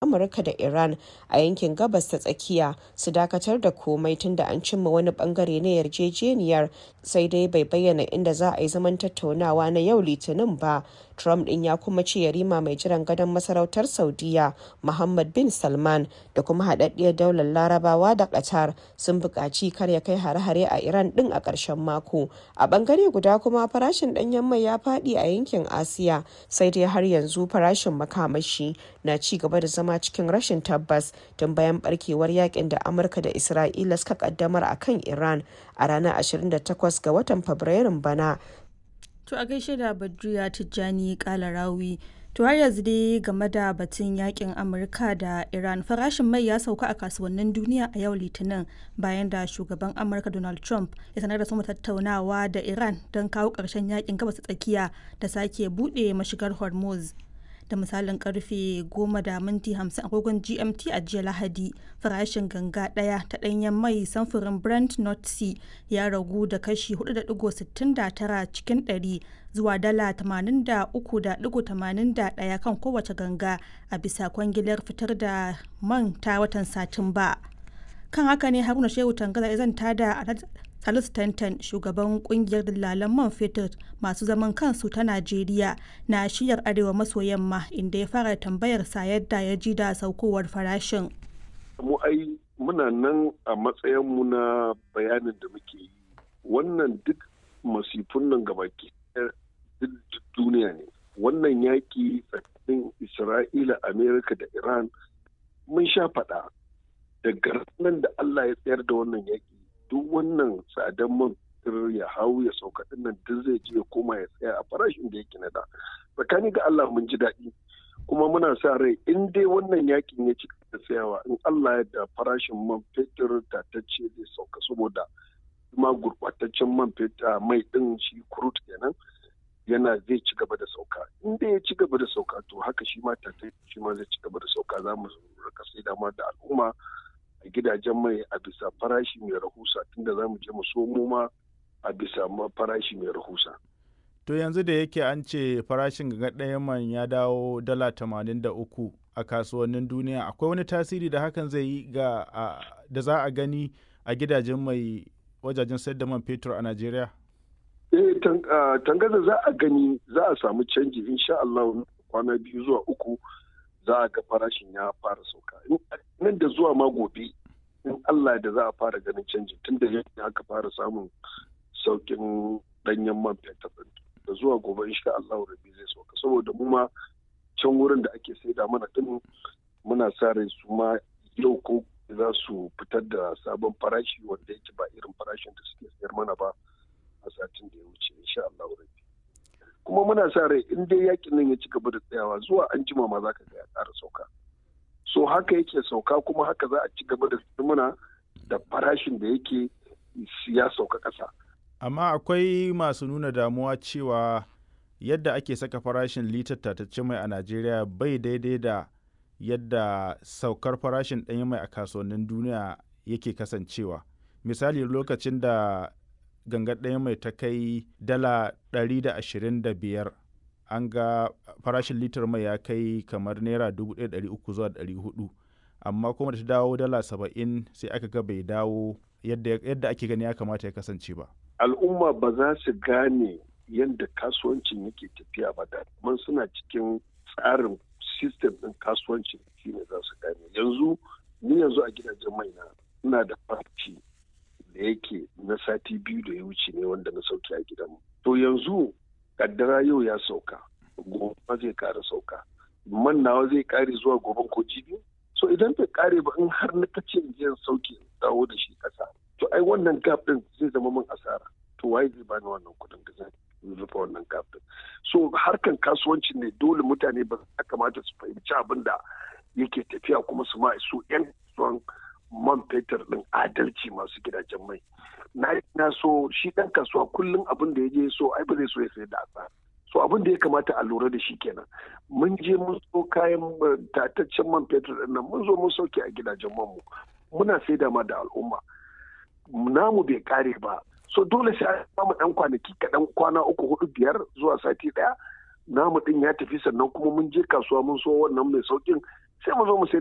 amurka da iran a yankin gabas ta tsakiya su dakatar da komai tunda an cimma wani bangare na yarjejeniyar sai dai bai bayyana inda za a yi zaman tattaunawa na yau litinin ba trump din ya kuma ce yarima mai jiran gadon masarautar saudiya muhammad bin salman da kuma haɗaɗɗiyar daular larabawa da qatar sun buƙaci kar ya kai hare-hare a iran din a ƙarshen mako a bangare guda kuma farashin ɗanyen mai ya faɗi a yankin asiya sai dai har yanzu farashin makamashi na ci gaba da zama cikin rashin tabbas tun bayan barkewar yakin da amurka da isra'ila suka kaddamar a kan iran a ranar 28 ga watan fabrairun bana To a gaishe da Badriya Tijjani Kalarawi. To har yanzu dai game da batun yakin Amurka da Iran farashin mai ya sauka a kasuwannin duniya a yau Litinin bayan da shugaban Amurka Donald Trump ya sanar da sama tattaunawa da Iran don kawo ƙarshen yakin gabas tsakiya da sake buɗe mashigar Hormuz. da misalin karfe 10 da minti 50 agogon gmt a jiya lahadi farashin ganga daya ta danyen mai samfurin brent north sea ya ragu da kashi 4.69 cikin 100 zuwa dala 83.81 kan kowace ganga a bisa kwangilar fitar da man ta watan satumba kan haka ne haruna shehu tangaza ya zanta da Salisu Tantan shugaban kungiyar dillalan man fetur masu zaman kansu ta Najeriya na shiyar arewa maso yamma inda ya fara tambayar sa yadda ya ji da saukowar farashin. Mu ai muna nan a matsayinmu na bayanin da muke yi. Wannan duk masifun nan gabaki duk duniya ne. Wannan yaƙi tsakanin Isra'ila, Amerika da Iran mun sha faɗa daga ranar da Allah ya tsayar da wannan yaƙi duk wannan tsadan man ya hau ya sauka nan duk zai je ya koma ya tsaya a farashin da yake na da tsakani ga Allah mun ji daɗi kuma muna sa rai in dai wannan yakin ya ci da tsayawa in Allah ya da farashin man fetur tatacce zai sauka saboda kuma gurɓataccen man fetur mai ɗin shi kurut kenan yana zai ci gaba da sauka in dai ya ci gaba da sauka to haka shi ma tatacce shi ma zai ci gaba da sauka za mu rika sai dama da al'umma a gidajen mai a bisa farashi mai rahusa tunda za mu je mu somo ma a bisa farashi mai rahusa. To yanzu da yake an ce farashin ga ɗaya man ya dawo dala tamanin da uku a kasuwannin duniya akwai wani tasiri da hakan zai yi ga da za a gani a gidajen mai wajajen sayar da man fetur a Najeriya? Eh tangaza za a gani za a samu canji insha Allah kwana biyu zuwa uku za a ga farashin ya fara sauka nan da zuwa ma gobe in Allah da za a fara ganin canji tun da yadda aka fara samun saukin danyen man fetur da zuwa gobe insha Allah rabi zai sauka saboda mu ma can wurin da ake saida mana din muna sa rai su ma yau ko za su fitar da sabon farashi wanda yake ba irin farashin da suke sayar mana ba a satin da ya wuce insha Allah rabi kuma muna sa rai in dai yakin nan ya ci gaba da tsayawa zuwa an jima ma za ka ga ya ƙara sauka so haka yake sauka kuma haka za a ci gaba da muna da farashin da yake ya sauka ƙasa. amma akwai masu nuna damuwa cewa yadda ake saka farashin litar tatacce mai a najeriya bai daidai da yadda saukar farashin ɗanyen mai a kasuwannin duniya yake kasancewa misali lokacin da gangar ɗaya mai ta kai dala 125 an ga farashin litar mai ya kai kamar naira 1,300 zuwa 400 amma kuma da ta dawo dala 70 sai aka ga bai dawo yadda ake gani ya kamata ya kasance ba al'umma ba za su gane yadda kasuwancin yake tafiya ba da man suna cikin tsarin sistem ɗin kasuwancin shine za su gane yanzu ni yanzu a gidajen mai na ina da farci da yake na sati biyu da ya wuce ne wanda na sauke a gidanmu. To yanzu kaddara yau ya sauka, gobe zai kara sauka. Man nawa zai kare zuwa goben ko jibi? So idan bai kare ba in har na kace in sauke dawo da shi kasa. To ai wannan gap din zai zama min asara. To waye zai bani wannan kuɗin da zan rufe wannan gap din. So harkan kasuwanci ne dole mutane ba ya kamata su fahimci abin da yake tafiya kuma su ma su 'yan kasuwan man fetur ɗin adalci masu gidajen mai na na so shi ɗan kasuwa kullum abin da ya je so ai ba zai so ya sayar da asara so abin da ya kamata a lura da shi kenan mun je mun so kayan tataccen man fetur ɗin nan mun zo mun sauke a gidajen man mu muna saida ma da al'umma namu bai kare ba so dole sai an samu ɗan kwanaki kaɗan kwana uku hudu biyar zuwa sati ɗaya namu ɗin ya tafi sannan kuma mun je kasuwa mun so wannan mai saukin sai mu zo mu sai